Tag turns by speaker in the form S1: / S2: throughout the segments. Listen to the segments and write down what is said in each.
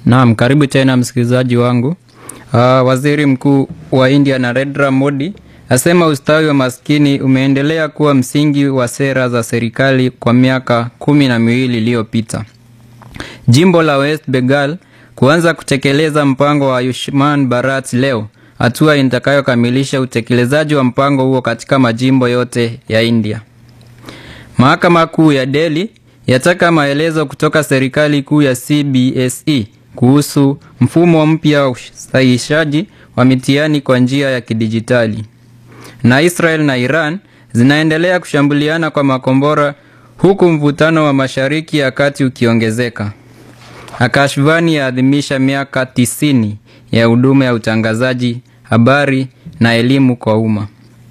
S1: Naam, karibu tena msikilizaji wangu. Uh, waziri mkuu wa India Narendra Modi asema ustawi wa maskini umeendelea kuwa msingi wa sera za serikali kwa miaka kumi na miwili iliyopita. Jimbo la West Bengal kuanza kutekeleza mpango wa Ayushman Bharat leo, hatua itakayokamilisha utekelezaji wa mpango huo katika majimbo yote ya India. Mahakama Kuu ya Delhi yataka maelezo kutoka serikali kuu ya CBSE kuhusu mfumo mpya wa usahihishaji wa mitihani kwa njia ya kidijitali. Na Israel na Iran zinaendelea kushambuliana kwa makombora huku mvutano wa Mashariki ya Kati ukiongezeka. Akashvani yaadhimisha miaka tisini ya huduma ya utangazaji, habari na elimu kwa umma.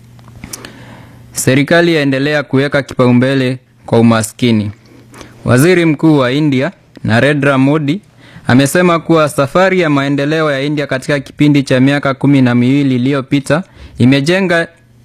S1: Serikali yaendelea kuweka kipaumbele kwa umaskini. Waziri Mkuu wa India Narendra Modi amesema kuwa safari ya maendeleo ya India katika kipindi cha miaka kumi na miwili iliyopita imejenga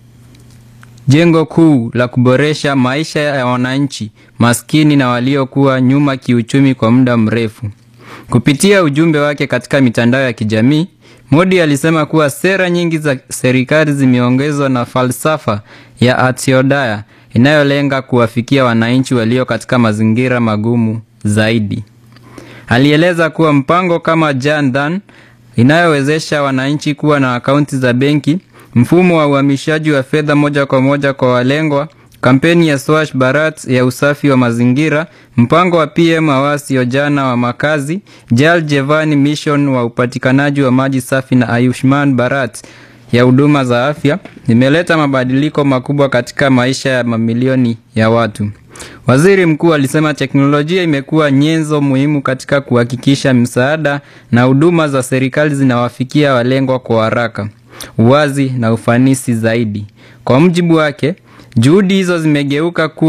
S1: jengo kuu la kuboresha maisha ya wananchi maskini na waliokuwa nyuma kiuchumi kwa muda mrefu. Kupitia ujumbe wake katika mitandao ya kijamii, Modi alisema kuwa sera nyingi za serikali zimeongezwa na falsafa ya Antyodaya inayolenga kuwafikia wananchi walio katika mazingira magumu zaidi. Alieleza kuwa mpango kama Jan Dhan inayowezesha wananchi kuwa na akaunti za benki, mfumo wa uhamishaji wa fedha moja kwa moja kwa walengwa, kampeni ya Swachh Bharat ya usafi wa mazingira, mpango wa PM Awas Yojana wa makazi, Jal Jeevan Mission wa upatikanaji wa maji safi na Ayushman Bharat ya huduma za afya imeleta mabadiliko makubwa katika maisha ya mamilioni ya watu. Waziri mkuu alisema teknolojia imekuwa nyenzo muhimu katika kuhakikisha msaada na huduma za serikali zinawafikia walengwa kwa haraka, uwazi na ufanisi zaidi. Kwa mujibu wake, juhudi hizo zimegeuka kuwa